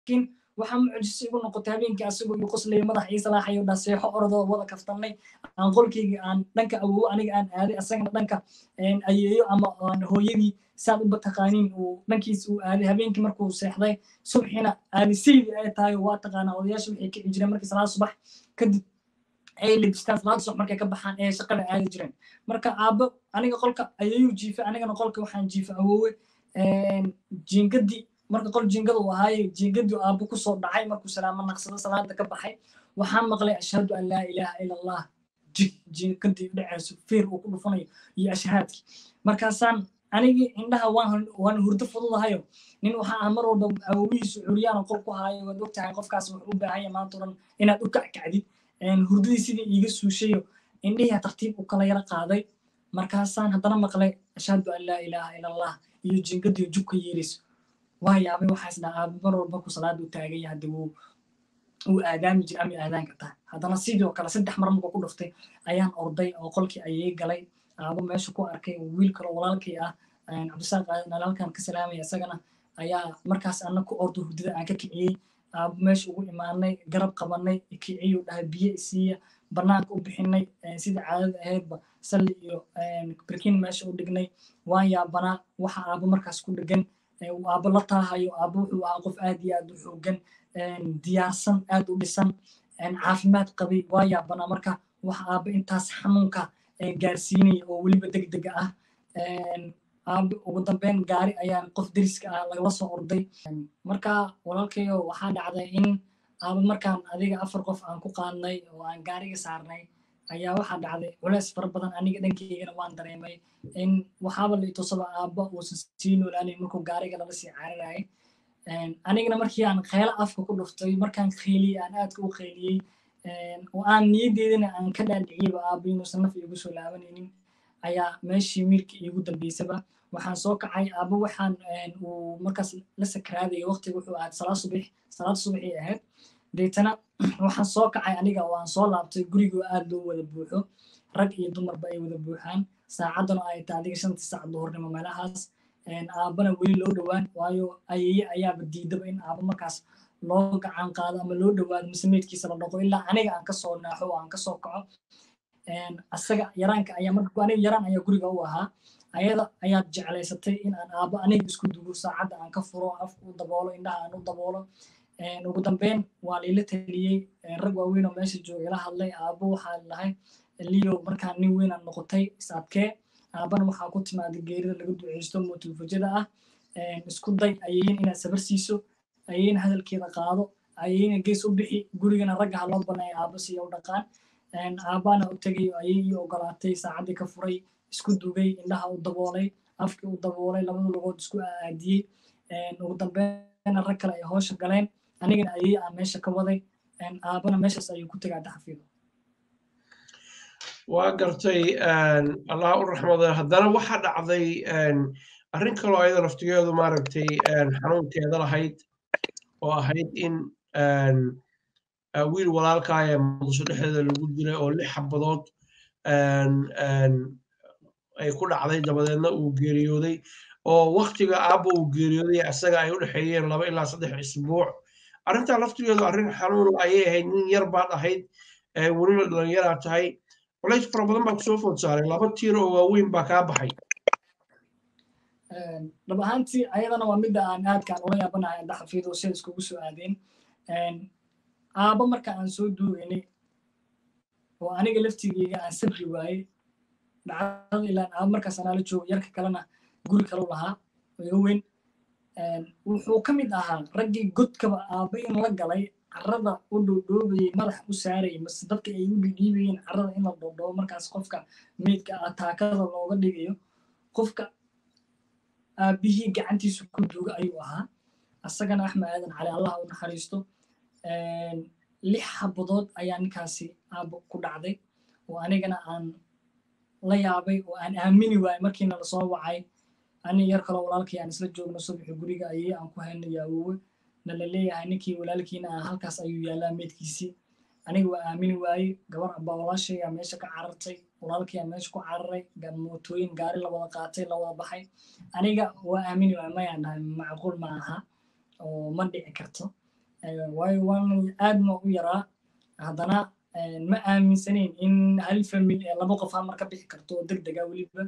laakiin waxaa mucjisa igu noqotay habeenkii asagoo igu qoslaya madax ii salaaxayo dhaa seexo orodoo wada kaftannay aan qolkeyga aan dhanka awowo aniga aan aaday asagana dhanka ayeeyo ama hooyadii saad uba taqaaniin uu dhankiis uu aaday habeenkii markuu seexday subxina aadisaydi ay tahay waa taqaanaa odayaasha waxay kici jireen markii salaad subax kadib ay lebistaan salaada subax markay ka baxaan ee shaqada aadi jireen marka aabbo aniga qolka ayayuu jiifa anigana qolka waxaan jiifa awowe jiingadii marka qol jiingada uu ahaaye jiingadii aabbo kusoo dhacay markuu salaamo naqsado salaada ka baxay waxaan maqlay ashhadu an laa ilaaha ila allah jig jiingadii dhacayso fiir uu ku dhufanayo iyo ashhaadkii markaasaan anigii indhaha waan hurdo fududahayo nin waxaa ah mar walba awowihiisu curyaana qol ku haayo waad ogtahay qofkaas wuxuu u baahanya maanta oran inaad u kackacdid hurdadii sidii iiga suushayo indhihii tartiib u kala yara qaaday markaasaan haddana maqlay ashhadu an laa ilaaha ila allah iyo jiingadii jubka yeerayso waa yaabay waxaas dhahaa mar walba ku salaada u taaganya haddi wuu uu aadaami jira ama aadaan kartaa haddana sidoo kale saddex mar markuu ku dhuftay ayaan orday oo qolkii ayay galay aabo meesha ku arkay wiil kaloo walaalkii ah cabdisaaq aadan halkan ka salaamaya isagana ayaa markaas ana ku ordo hurdada aan ka kiciyey aabo meesha ugu imaanay garab qabanay kiciyuu dhahay biyo isiiya banaanka u bixinay sida caadada ahaydba salli iyo birkin meesha u dhignay waan yaabanaa waxa aabo markaas ku dhegan uu aabo la taahayo aabo wuxuu ahaa qof aad iyo aad u xoogan diyaarsan aad u dhisan caafimaad qabay waa yaabanaa marka waxa aabo intaas xanuunka gaarsiinaya oo weliba deg dega ah aabe ugu dambeyn gaari ayaan qof deriska ah lagala soo orday marka walaalkayo waxaa dhacday in aaba markaan adiga afar qof aan ku qaadnay oo aan gaariga saarnay ayaa waxaa dhacday culeys fara badan aniga dhankeygana waan dareemay in waxaaba la itusaba aaba uusan sii noolaanay markuu gaariga lala sii cararayay anigana markii aan kheylo afka ku dhuftay markaan kheyliyey aan aadka u kheyliyey oo aan niyadeedana aan ka dhaadhiciyaba aaba inuusan naf iigu soo laabanaynin ayaa meeshii miilka iigu dambeysaba waxaan soo kacay aaba waxaan uu markaas la sakraadaya waqtiga wuxuu ahayd salaad subax salaad subaxii ahayd deetana waxaan soo kacay aniga oo aan soo laabtay gurigoo aad loo wada buuxo rag iyo dumarba ay wada buuxaan saacaddana ay tahay adiga shantii saac duhurnimo meelahaas aabana weli loo dhowaan waayo ayeye ayaaba diidaba in aaba markaas loo gacan qaado ama loo dhowaado masameedkiisa la dhaqo ilaa aniga aan kasoo naaxo oo aan kasoo kaco asaga yaraanka ayaa marka aniga yaraan ayaa guriga u ahaa ayada ayaad jeclaysatay in aan aabo aniga isku dugo saacadda aan ka furo af u daboolo indhaha aan u daboolo ugu dambeyn waa liila taliyey rag waaweyn oo meesha jooga ila hadlay aabo waxaa lahay liyo markaa nin weyn aan noqotay isaadkee aabana waxaa ku timaaday geerida laga duceysto mootulfajada ah isku day ayeyn inaad sabar siiso ayeyna hadalkeeda qaado ayeyna gees u bixi gurigana ragga ha loo banaya aabo siya u dhaqaan aabana u tegay ayay ii ogolaatay saacaddii ka furay isku dugay indhaha u daboolay afkii u daboolay labada lugood isku aadiyey ugu dambeynna rag kale ay hoosha galeen anigana ayay aan meesha ka waday aabana meeshaas ayuu ku tegay daxafiido waa gartay allah u raxmada haddana waxaa dhacday arrin kaloo ayada laftigeedu maaragtay xanuunkeeda lahayd oo ahayd in wiil walaalkaaya muqdisho dhexdeeda lagu dilay oo lix xabadood ay ku dhacday dabadeedna uu geeriyooday oo waktiga aabba uu geeriyooday isaga ay u dhexeeyeen laba ilaa saddex isbuuc arrintaa laftigeedu arrin xanuun ayay ahayd nin yar baad ahayd welina dhalinyaraa tahay culays fara badan baa kusoo food saaray laba tiir oo waaweyn baa kaa baxay dhab ahaantii ayadana waa midda aan aadkaan ula yaabanahay daxafiido sida iskugu soo aadeen aaba marka aan soo duugaynay oo aniga laftigeyga aan sabri waayey dhacdada ilaan aaba markaas anaala joogo yarka kalena guri kalau lahaa iga weyn wuxuu ka mid ahaa raggii godkaba aaba in la galay carrada u dhoodhoobayey madax u saarayay mase dadka ay u dhidhiibayeen carrada in la dhoodhoobo markaas qofka meydka ah taakada looga dhigayo qofka aabihii gacantiisu ku duuga ayuu ahaa asagana axmed aadan cali allah u naxariisto lix xabadood ayaa ninkaasi aabo ku dhacday oo anigana aan la yaabay oo aan aamini waayey markiina lasoo wacay ani yar kaloo walaalkii aan isla joogno subaxi guriga ayay aan ku haynayo awoowe na la leeyahay ninkii walaalkiina ah halkaas ayuu yaallaa meydkiisii aniga waa aamini waayey gabar abaa walaashaygaa meesha ka carartay walaalkiiaa meesha ku cararay mootooyin gaari la wada qaatay la wada baxay aniga waa aamini waayey mayaan dhahay macquul ma aha oo ma dhici karto waayo waan aadma u yaraa haddana ma aaminsanayn in hal family ee laba qof hamar ka bixi karto oo deg dega weliba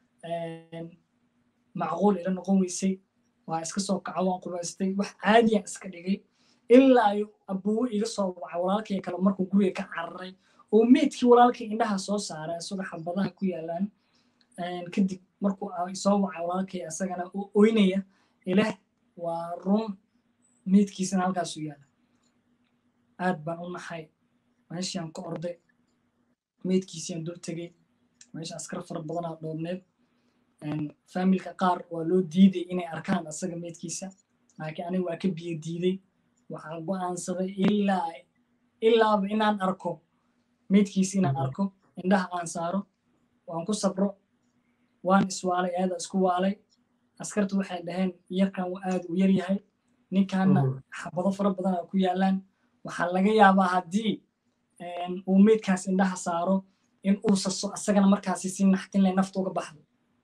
macquul ila noqon weysay waa iska soo kaca waan qubaystay wax caadiyan iska dhigay ilaa abuwo iga soo waca walaalkay kale markuu guriga ka cararay oo meydkii walaalkay indhaha soo saaray isagoo xabadaha ku yaalaan kadib markuu soo waca walaalkay isagana oo oynaya ilaah waa run meydkiisana halkaasuu yaala aad baan u naxay meeshiaan ka orday meydkiisiaan dul tegey meesha askar fara badanaa dhoobneed faamilka qaar waa loo diiday inay arkaan asaga meydkiisa laakiin aniga waa ka biyo diiday waxaan go'aansaday ilaa ilaaba inaan arko meydkiisa inaan arko indhaha aan saaro waan ku sabro waan iswaalay aada isku waalay askartu waxay dhaheen yarkan aad u yar yahay ninkanna xabado fara badan a ku yaalaan waxaa laga yaabaa haddii uu meydkaas indhaha saaro in uu saso asagana markaasi si naxtinle nafta uga baxdo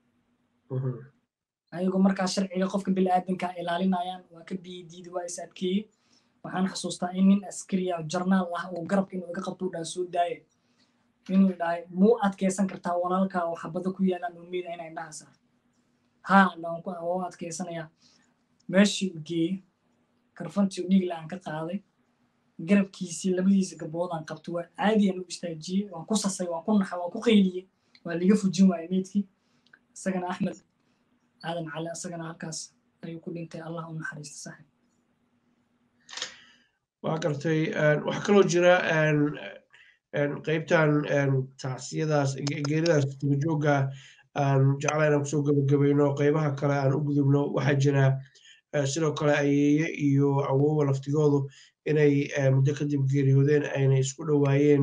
ayagoo markaa sharciga qofka biniaadanka ilaalinayaan waa ka biyi diidi waa is adkeeyey waxaan xasuustaa in nin askariya jarnaal ah oo garabka inuu iga qabto dhaha soo daaye inuu dhahay muu adkeysan kartaa walaalka oo xabado ku yaalaan oo meeda inay indhaha saarto haa dhaan waa adkeysanayaa meeshii u geeyey karfantii u dhiigla aan ka qaaday garabkiisii labadiisa gaboodaan qabto waa caadiyan u istaajiyey waan ku sasay waan ku naxay waan ku qayliyey waa liga fujin waayey meydkii isagana axmed aadan cali isagana halkaas ayuu ku dhintay allah u naxariista saxib waa gartay waxaa kaloo jira qaybtan tacsiyadaas geeridaas tugajooga aan jeclayn aan kusoo gebagabayno qaybaha kale aan u gudubno waxaa jira sidoo kale ayeeye iyo awowa laftigoodu inay muddo kadib geeriyoodeen ayna isku dhowaayeen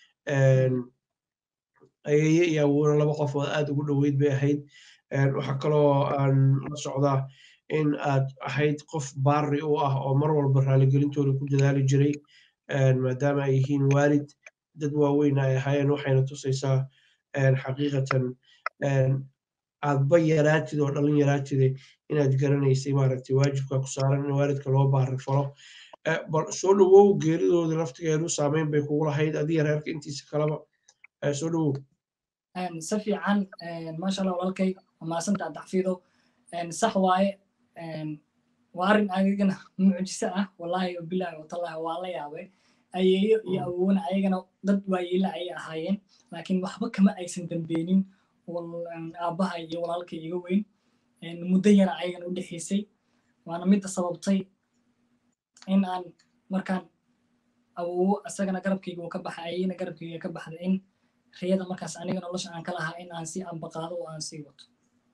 ayeeye iyo awowna laba qof oo aad ugu dhoweyd bay ahayd waxaa kaloo aan la socdaa in aad ahayd qof baari u ah oo mar walba raaligelintooda ku dadaali jiray maadaama ay yihiin waalid dad waaweyn ay ahaayeen waxayna tusaysaa xaqiiqatan aadba yaraatid oo dhalin yaraatide inaad garanaysay maaragtay waajibka ku saaran in waalidka loo baari falo bal soo dhowow geeridooda laftigeedu saameyn bay kugu lahayd adiga reerka intiisa kaleba soo dhowow si fiican maasha allah walaalkay maasantaa dacfido sax waaye waa arrin ayagana mucjiso ah wallaahi bilaahi watallahi waa la yaabay ayeeyo iyo awowna ayagana dad waayeela ayay ahaayeen laakiin waxba kama aysan dambeenin aabbaha iyo walaalkay iga weyn muddo yara ayagana u dhexaysay waana midda sababtay in aan markaan awowo isagana garabkayga uu ka baxay ayayna garabkayga ka baxday in riyada markaas aniga nolosha aan ka lahaa in aan si ambaqaado oo aan sii wato